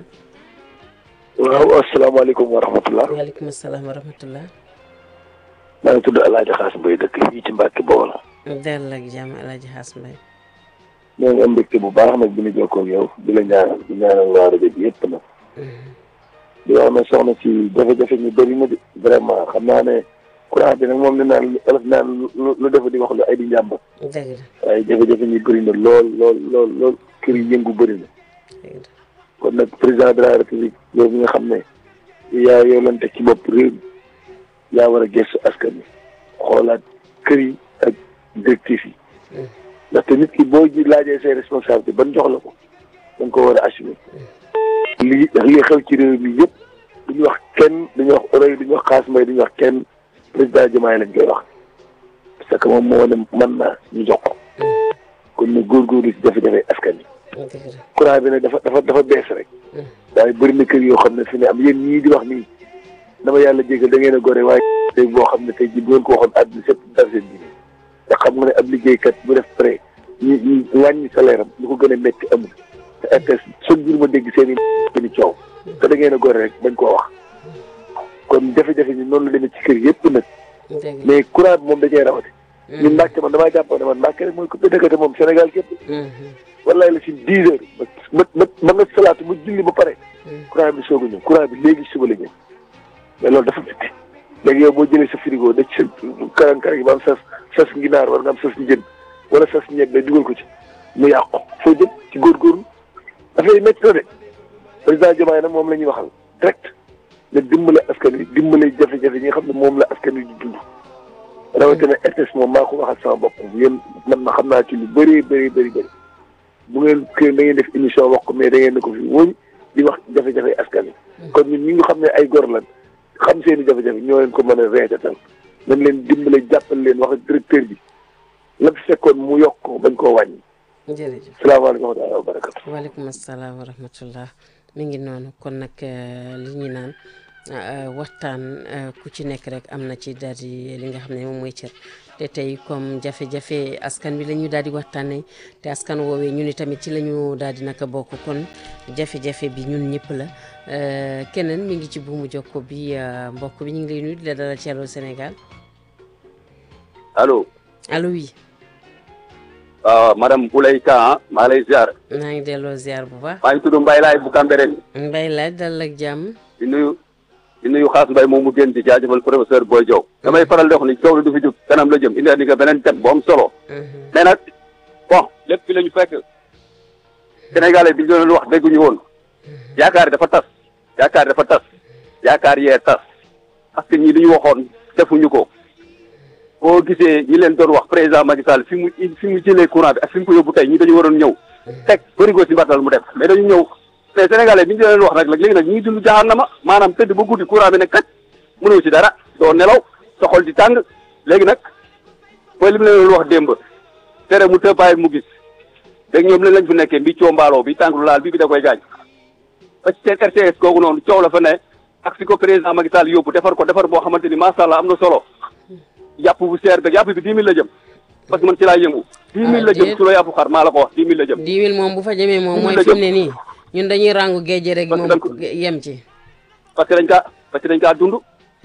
waaw asalaamaaleykum wa rahmatulah. waaleykum salaam wa rahmatullah. maa ngi tudd El Hadj Xaas Mbaye dëkk fii ci Mbacke Bawol. dell ak jàmm El Hadj Xaas Mbaye. ñoo ngi am mbégte bu baax nag bi ñu jokkoo ak yow di la ñaanal di ñaanal waa rajo bi yëpp nag. di wax ne soxna si jafe-jafe ñu bëri na de vraiment xam naa ne courant bi nag moom li naan ëllëg naan lu lu defa di wax lu ay di njàmbat. dëgg la waaye jafe-jafe ñu bëri na lool lool lool lool kër yi yëngu bëri na. kon nag président de la république yow mi nga xam ne yaa yow lan teg ci bopp réew mi yaa war a gëstu askan wi xoolaat kër yi ak directif yi ndaxte nit ki boo ji laajee say responsabilité ban jox la ko da nga ko war a assumer lii lii xew ci réew mi yëpp duñu wax kenn duñu wax oroy duñu wax xaas mbay duñu wax kenn président Diomaye lañ koy wax parce que moom moo ne mën naa ñu jox ko kon ne góorgóorlu ci jafe-jafe askan wi courant bi nag dafa dafa dafa bees rek waaye bëri na kër yoo xam ne fi ne am yéen ñii di wax nii dama yàlla jégal da ngeen a gore waaye tey boo xam ne tey ji bu ngeen ko waxoon àdduna sépp dara seen ji te xam nga ne ab liggéeykat bu def prêt ñu ñu wàññi salaire am lu ko gën a métti amul te RTS chaque jour ma dégg seen i seen i coow te da ngeen a gore rek bañ koo wax kon jafe-jafe ñi noonu la demee ci kër yëpp nag mais courant bi moom da cee rawati ñun Mbàkke man damaa jàppoon ne man Mbàkke rek mooy coupé dëkkate moom Sénégal képp wallaay la si dix heures ba ba ba nga salaatu mu julli ba pare courant bi soog a ñëw courant bi léegi suba la ñëw mais loolu dafa métti léegi yow boo jëlee sa frigo da ci sa karan-karan yi ba am sas sas nginaar war nga am sas njën wala sas ñebe dugal ko ci mu yàqu foo jëm ci góorgóorlu dafay métti na de président Diomaye nag moom la ñuy waxal direct ne dimbale askan wi dimbale jafe-jafe yi nga xam ne moom la askan wi di dund rawatina RTS moom maa ko waxal sama bopp yéen man ma xam naa ci lu bëri bëri bëri bëri bu ngeen kii da ngeen def émission wax ko mais da ngeen ne ko fi wóñ di wax jafe-jafe askan wi kon ñun ñi nga xam ne ay gor lan xam seen i jafe-jafe ñoo leen ko mën a reetatal nañ leen dimbale jàppal leen wax ak directeur bi la fi fekkoon mu yokk ko bañ koo wàññi. jërëjëf salaamaaleykum wa rahmatulah wa barakatu. waaleykum salaam wa rahmatullah mi ngi noonu kon nag li ñu naan waxtaan ku ci nekk rek am na ci daal di li nga xam ne moom mooy cër te tey comme jafe-jafe askan wi la ñu daal di waxtaanee te askan woowee ñu ni tamit ci la ñu daal di naka bokk kon jafe-jafe bi ñun ñëpp la keneen mi ngi ci buumu jokko bi mbokk bi ñu ngi lay nuyu di la dalal ci Allô Sénégal. allo. allo oui. waaw madame Boulay Ka maa lay ziar. maa ngi delloo ziar bu baax. maa ngi tudd Mbaye Laay bu Cambérène. Mbaye Laay dalal ak jàmm. di nuyu di nuyu xaas Mbaye moom mu génn di jaajëfal professeur Boy Diop. damay faral di wax ni coow li du fi jóg kanam la jëm indi andi nga beneen thème bu am solo. mais nag bon lépp fi la ñu fekk Sénégalais bi ñu doon wax dégguñu woon yaakaar dafa tas yaakaar dafa tas yaakaar yee tas parce que ñii li ñu waxoon defuñu ko. boo gisee ñi leen doon wax président Macky Sall fi mu fi mu jëlee courant bi ak fi mu ko yóbbu tey ñi dañu waroon ñëw teg bërigo si mbattal mu def mais dañu ñëw mais sénégalais bi ñu leen wax nag léegi nag ñi ngi dund jahannama maanaam tëdd ba guddi courant bi ne kat mënoo ci dara doo nelaw sa xol di tàng léegi nag mooy li mu leen wax démb tere mu tëbbaay mu gis léegi ñoom leen lañ fi nekkee bi coo mbaaloo bi tànglu laal bi bi da koy gaañ ba ci seen RTS kooku noonu coow la fa ne ak fi ko président Macky Sall yóbbu defar ko defar boo xamante ni macha allah am na solo yàpp bu seer beeg yàpp bi dix mille la jëm parce que man ci laa yëngu. dix mille la jëm su la yàpp xar maa la ko wax dix mille la jëm. dix mille moom bu fa jëmee moom mooy fi mu ne nii ñun dañuy rangu géej rek moom yem ci. parce que dañ kaa parce que dañ kaa dund.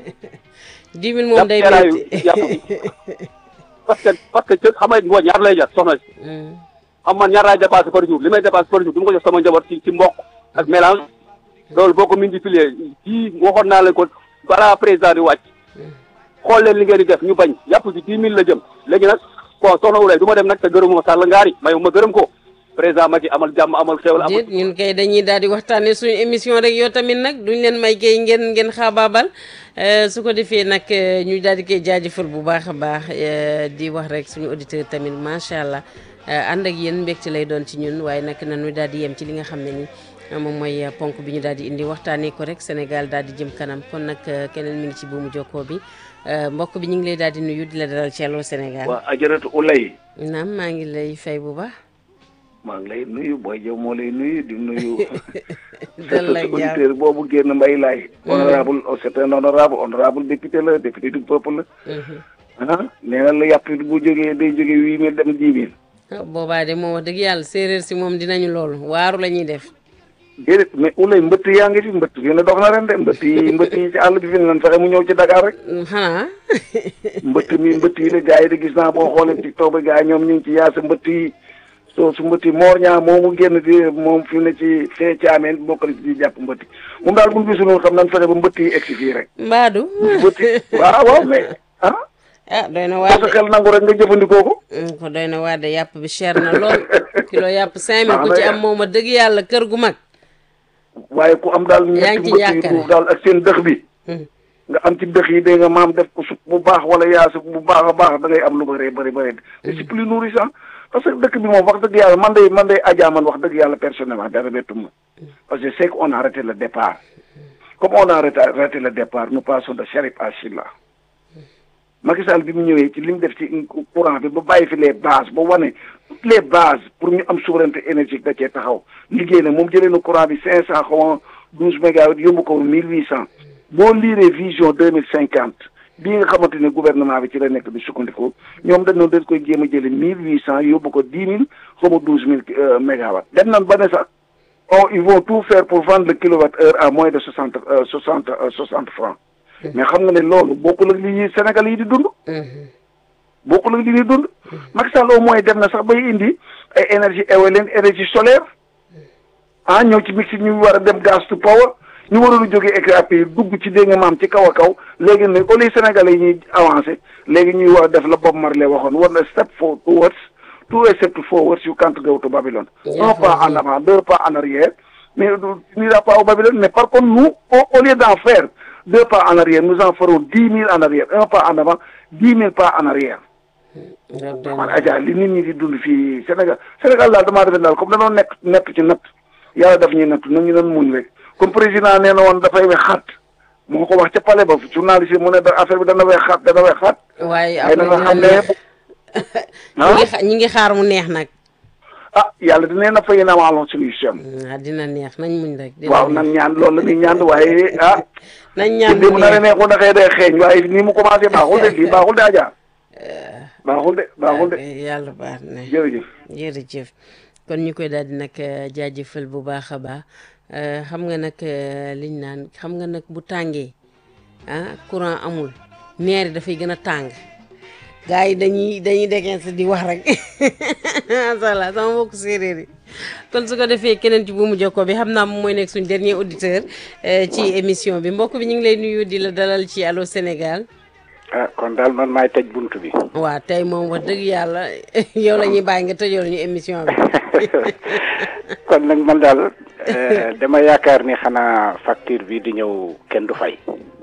dix mille moom day métti yàpp bi parce que parce que ca xam nga ngooñ ñaar lay jar soxna si. xam man ñaar laay dépassé par jour li may dépassé par jour du ma ko jox sama njaboot ci ci mboq ak mélange loolu boo ko multiplier kii waxoon naa leen ko balaa président di wàcc. xool leen li ngeen di def ñu bañ yàpp ci dix mille la jëm léegi nag bon soxna Wulay du ma dem nag te gërëmuma Sall ngaari mayu ma gërëm ko président Macky amal jàmm amal xéwal amal ñun kay dañuy daal di waxtaanee suñu émission rek yoo tamit nag duñ leen may kay ngeen ngeen xaabaabal su ko defee nag ñu daal di koy jaajëfal bu baax a baax di wax rek suñu auditeur tamit macha allah ànd ak yéen mbégte lay doon ci ñun waaye nag nañu daal di yem ci li nga xam ne ni moom mooy ponk bi ñu daal di indi waxtaanee ko rek Sénégal daal di jëm kanam kon nag keneen mi ngi ci buumu jokkoo bi mbokk bi ñu ngi lay daal di nuyu di la dalal ci Allô Sénégal. waaw ajaratu Ulay. naam maa ngi lay fay bu baax. maa ngi lay nuyu booy jëw moo lay nuyu di nuyu. dal la auditeur boobu génn mbay laay. honorable c'est un honorable honorable député la député du peuple la. ah nee na la yàpp bu jógee day jógee huit mille dem dix mille. boobaa de moom wax dëgg yàlla séeréer si moom dinañu loolu waaru la ñuy def. déedéet mais ulay mbëtt yaa ngi fi mbëtt fi ne dox na ren de mbëtt yi mbëtt yi ci àll bi fi ne lan fexe mu ñëw ci Dakar rek xanaa mbëtt mi mbëtt yi la gars yi de gis naa boo xoolee ci toog ba gars yi ñoom ñu ngi ci yaasa mbëtt yi soo su mbëtt yi moor ñaa moomu génn di moom fi ne ci fee caameen bokk na ci di jàpp mbëtt yi moom daal bu ñu gisul xam nañ fexe ba mbëtt yi egsi fii rek mbaadu mbëtt yi waaw waaw mais ah ah doy na waa sa xel nangu rek nga jëfandikoo ko ko doy na waa de yàpp bi cher na lool kilo yàpp cinq mille ku ci am moom a dëgg yàlla kër gu mag waaye ku am daal yaa ñetti ngi ci mbëtt yi yaakaar. duuf daal ak seen dëx bi nga am ci dëx yi dégg nga maam def ko supp bu baax wala yaasa bu baax a baax da ngay am lu bëree bëri bëri te c'est plus nourrissant parce que dëkk bi moom wax dëgg yàlla man day man day ajaa man wax dëgg yàlla personnellement dara bettum ma parce que je sais qu'on a arrêté le départ comme on a arrêté arrêté le départ nous passons de Charib à Chilla Macky Sall bi mu ñëwee ci li mu def ci courant bi ba bàyyi fi les bases ba wane toutes les bases pour ñu am souveraineté énergétique da cee taxaw liggéey na moom jëlee na courant bi cinq cent xaw ma douze mégawatts yóbbu ko mille huit cent boo liiree vision deux mille cinquante bii nga xamante ne gouvernement bi ci la nekk di sukkandiku ñoom dañ noonu dañ koy jéem a jëlee mille huit cent yóbbu ko dix mille xaw ma douze mille mégawatts dem nañ ba ne sax oh ils vont tout faire pour vendre le kilowatt heure à moins de soixante soixante soixante francs mais xam nga ne loolu bokkul ak li ñuy Sénégal yi di dund bokkul ak li ñuy dund Macky Sall au moins dem na sax bay indi ay énergie éolienne énergie solaire ah ñëw ci mix ñu war a dem gaz to power ñu waroon a jógee écrapé yi dugg ci dégg nga maam ci kaw a kaw léegi ne au lieu Sénégalais yi ñuy avancé léegi ñuy war a def la Bob Marley waxoon war na step for towards two step forwards you can't go to Babylone un pas en avant deux pas en arrière mais tu n'iras pas au Babylone mais par contre nous au, au lieu d'en faire deux pas en arrière nous en ferons dix mille en arrière un pas en avant dix mille pas en arrière man Adja li nit ñi di dund fii Sénégal Sénégal daal damaa defe daal comme dañoo nekk nekk ci natt yàlla daf ñuy natt na ñu doon muñ rek comme président nee na woon dafay wex xaat moo ko wax ca palais ba journaliste yi mu ne da affaire bi dana wex xaat dana wex xaat waaye ay na nga xam ne ñi ngi xa- ñi ngi xaar mu neex nag ah yàlla dina na fay na wàllum solution ah dina neex nañ muñ rek dina waaw nan ñaan loolu la ñuy ñaan waaye ah nañ ñaan li mu mu nar a neex neexoon na xëy day xeeñ waaye ni mu commencé baaxul de lii baaxul de Adja baaxul de baaxul de yàlla baax na jërëjëf jërëjëf kon ñu koy daal di nag jaajëfal bu baax a baax xam nga nag liñ naan xam nga nag bu tàngee ah courant amul neer yi dafay gën a tàng gars yi dañuy dañuy degense di wax rek macha allah sama mbokku séeréer yi kon su ko defee keneen ci buumu jokkoo bi xam naa moom mooy nekk suñ dernier auditeur ci émission bi mbokk bi ñu ngi lay nuyu di la dalal ci Allô Sénégal. ah kon daal man maay tëj buntu bi. waaw tey moom wax dëgg yàlla yow la ñuy bàyyi nga tëjoo ñu émission bi. kon nag man daal dama yaakaar ni xanaa facture bi di ñëw kenn du fay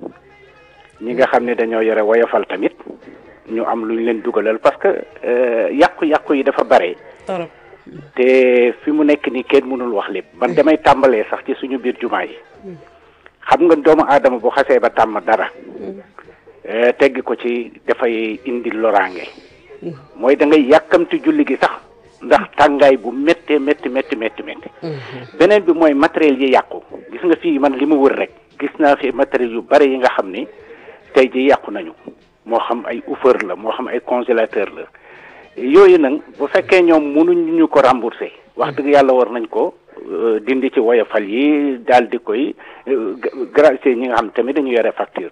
ñi nga xam ne dañoo yore woyofal tamit ñu am lu ñu leen dugalal parce que yàqu-yàqu yi dafa bare. torop te fi mu nekk nii kenn mënul wax lépp man damay tàmbalee sax ci suñu biir jumaa yi xam nga doomu aadama bu xasee ba tàmm dara teggi ko ci dafay indi loraange mooy da ngay yàkkamti julli gi sax ndax tàngaay bu méttee métti métti métti métti beneen bi mooy matériel yi yàqu gis nga fii man li mu wër rek gis naa fi matériel yu bari yi nga xam ni tey ji yàqu nañu moo xam ay hauffeur la moo xam ay congélateur la yooyu nag bu fekkee ñoom mënuñ ñu ko rembourser wax dëgg yàlla war nañ ko dindi ci woyofal yi daal di koy gracier ñi nga xam tamit dañu yore facture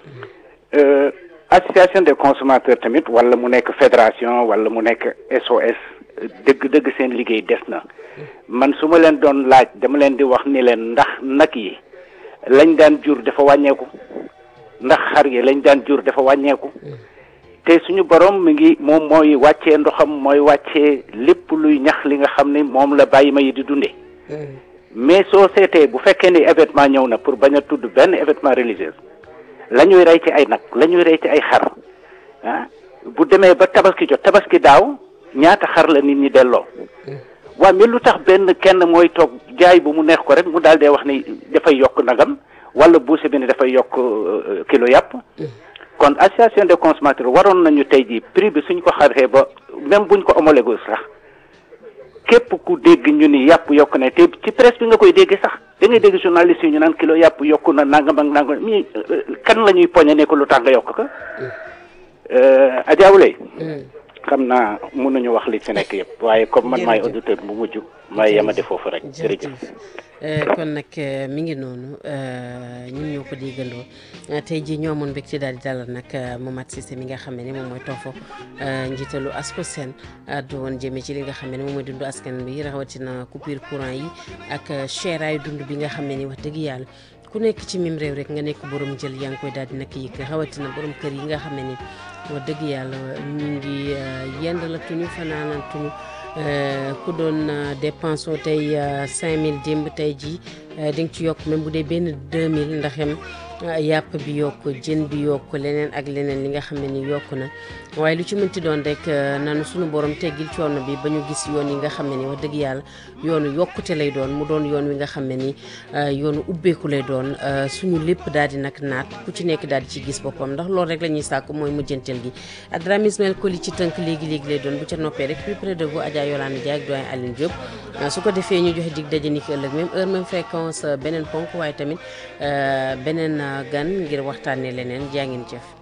association des consommateurs tamit wala mu nekk fédération wala mu nekk SOS dëgg-dëgg seen liggéey des na man su ma leen doon laaj dama leen di wax ni leen ndax nag yi lañ daan jur dafa wàññeeku ndax xar yi lañ daan jur dafa wàññeeku te suñu borom mi ngi moom mooy wàccee ndoxam mooy wàccee lépp luy ñax li nga xam ne moom la bàyyi ma yi di dundee mais soo seetee bu fekkee ni événement ñëw na pour bañ a tudd benn événement religieux la ñuy rey ci ay nag la ñuy rey ci ay xar ah bu demee ba tabaski jot tabaski daaw ñaata xar la nit ñi delloo waaw mais lu tax benn kenn mooy toog jaay bu mu neex ko rek mu daal dee wax ni dafay yokk nagam wala buuse bi ni dafay yokk kilo yàpp kon association des consommateurs waroon nañu tey jii prix bi suñ ko xaree ba même buñ ko homologué sax képp ku dégg ñu ni yàpp yokk na te ci presse bi nga koy dégg sax da ngay dégg journaliste yi ñu naan kilo yàpp yokk na nangam ak nangam mi kan la ñuy poñe ne ko lu tax nga yokk ko ajaawule xam naa mënuñu wax li ci nekk yëpp waaye comme man maay auditeur bu mujj may yemade foofu rek jërëjëf kon nag mi ngi noonu ñun ñoo ko déggandoo tey jii ñoo amoon mbégte daal di dalal nag Momath Cissé mi nga xam ne moom mooy toofo njiitalu ASCOSEN addu woon jëmee ci li nga xam ne moom mooy dundu askan bi rawatina coupure courant yi ak cheraayu dund bi nga xam ne ni wax dëgg yàlla ku nekk ci mim réew rek nga nekk borom jël yaa ngi koy daal di nag yëg rawatina borom kër yi nga xam ne ni wax dëgg yàlla ñu ngi yendalatuñu fanaanatuñu ku doon dépense tey 5000 démb tey jii di nga ci yokk même bu dee benn 2000 ndaxem yàpp bi yokk jën bi yokk leneen ak leneen li nga xam ne ni yokk na waaye lu ci mënti doon rek nanu suñu borom teggil coono bi ba ñu gis yoon yi nga xam ne ni wax dëgg yàlla yoonu yokkute lay doon mu doon yoon wi nga xam ne ni yoonu ubbeeku lay doon suñu lépp daal di nag naat ku ci nekk daal di ci gis boppam ndax loolu rek la ñuy sàkk mooy mujjanteel gi Adrame Ismaël Koli ci tënk léegi-léegi lay doon bu ca noppee rek plus près de vous Adja Yolande Dia ak doyen Aline Diop su ko defee ñu joxe dig daje ni ki ëllëg même heure même fréquence beneen ponk waaye tamit beneen gan ngir waxtaanee leneen jaa ngeen jëf